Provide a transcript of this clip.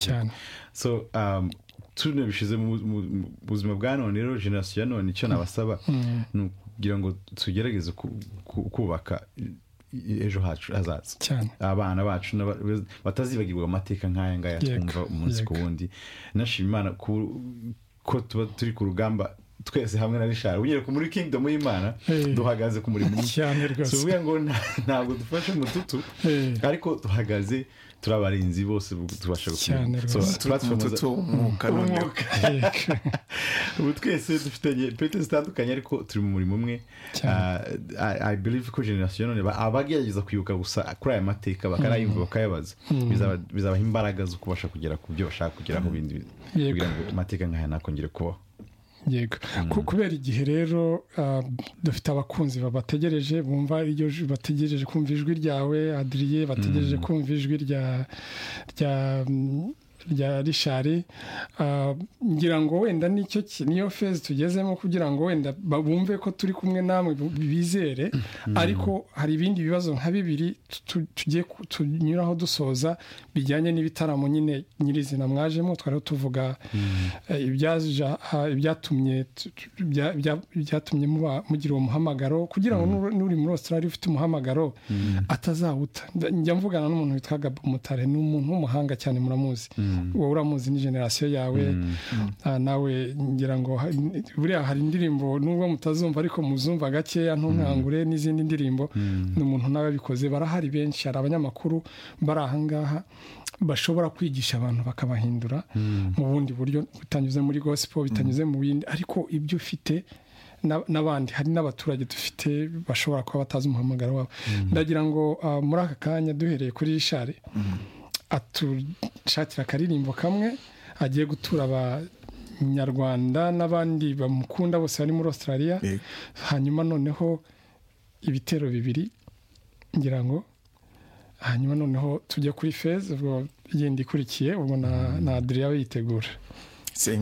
cyane so um, tunabishyize mu mu- mu buzima bwa none rero generasiyo ya none icyo nabasaba ni ukugira ngo tugerageze ku- ku- kubaka i- ejo hacu hazaza cyane abana bacu n'aba- batazibagirwa amateka nk'aya ngaya Yego, twumva umunsi ku yego. wundi nashima imana ku- ko tuba turi ku rugamba twese hamwe na rishari unyereka muri kingdom y'imana Eh. duhagaze ku murimo umwe. cyane si rwose ukuvuga ngo nta- ntabwo dufashe mututu Eh, ariko duhagaze turi abarinzi bose tubasha Cyane gukomeza. So, rwose. platform za- tutu umwuka noneho umwuka. yego, ubu twese dufitanye pete zitandukanye ariko turi mu murimo umwe cyane Ah, I- i believe ko generasiyo none ba- abagerageza kwibuka gusa kuri aya mateka bakanayumva bakayabaza bizaba- bizabaha imbaraga zo kubasha kugera ku byo bashaka kugeraho bindi Yego. kugira ngo amateka nk'aya ntakongere kubaho yego Ku- kubera igihe rero ah, dufite abakunzi babategereje bumva iryo ju- bategereje kumva ijwi ryawe adiriye bategereje kumva ijwi rya rya mm, rya rishari Ah, ngira ngo wenda nicyo ki- niyo fezi tugezemo kugira ngo wenda ba- bumve ko turi kumwe namwe bu- bizere ariko hari ibindi bibazo nka bibiri tu- tu- tugiye ku- tunyuraho dusoza bijyanye n'ibitaramo nyine nyirizina mwajemo twari tuvuga eh, ibyaja- ha- ibyatumye tu- tu- bya- bya- byatumye muba- mugira uwo muhamagaro kugira ngo n'uri- n'uri muri australia ufite umuhamagaro atazawuta Nda- njya mvugana n'umuntu witwa gabo mutare ni umuntu w'umuhanga cyane muramuzi wowe uramuzi ni generasiyo yawe Ah, nawe ngira ngo ha- n- buriya hari indirimbo nubwo mutazumva ariko muzumva gakeya ntunkangure n'izindi ndirimbo ni umuntu n'ababikoze barahari benshi hari abanyamakuru bari ahangaha bashobora kwigisha abantu bakabahindura mu bundi buryo bitanyuze muri gospel bitanyuze mu bindi ariko ibyo ufite na- n'abandi hari n'abaturage dufite bashobora kuba batazi umuhamagaro wabo ndagira ngo ah, muri aka kanya duhereye kuri rishari atushakira akaririmbo kamwe agiye gutura abanyarwanda n'abandi bamukunda bose bari muri australia Yego. hanyuma noneho ibitero bibiri ngira ngo hanyuma noneho tujya kuri feza ubwo yindi ikurikiye ubwo na na adriya yitegura Senga